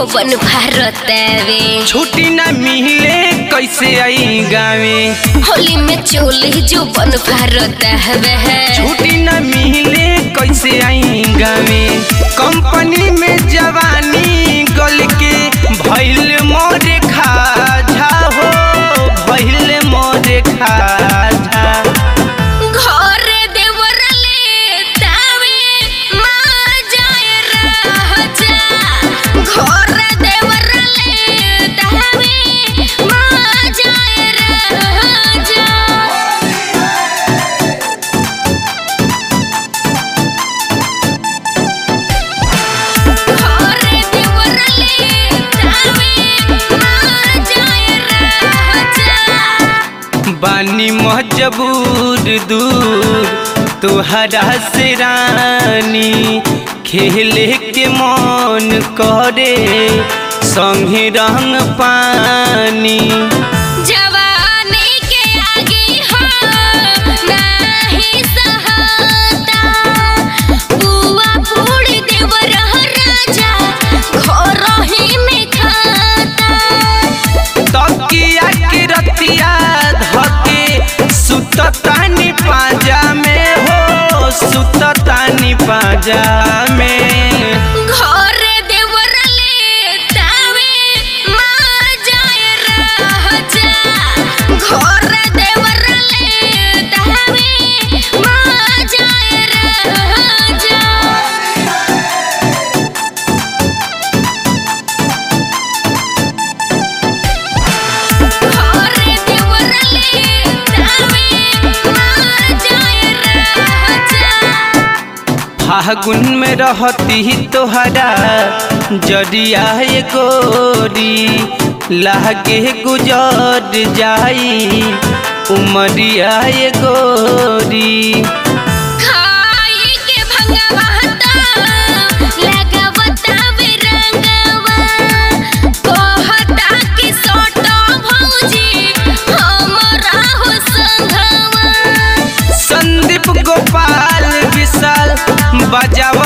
जो बन भारतवे छुट्टी न मिले कैसे आई गावे होली में चोली जो बन भारतवे छुट्टी न मिले कैसे आई गावे कंपनी में जवानी गल के भैल मोरे खाझा हो भैल मोरे खाझा घर देवरले तावे माँ जाए राजा घर देवरले तावे माँ जाए राजा घरे देवरले तावे माँ जाए राजा बानी मजबूर दूर तुहरा से रानी खेले के मन करे संगे रंग पानी जवानी के आगे हो नाही सहाता बुआ पूरी देवर राजा घर ही में खाता तकिया के रतिया धके सुततानी पाजा में हो सुततानी पाजा में घरे देवरले तावे माँ जाए राजा घरे देवरले तावे माँ जाए राजा घरे देवरले तावे माँ जाए राजा फागुन में रहती तोहरा जरिया ये गोरी लागे गुजर जाई उमरिया ये गोरी खाई के भंगवाता लगावता बिरंगवा कहता कि सोटो भौजी हमरा हो संघवा संदीप गोपाल विशाल बजाव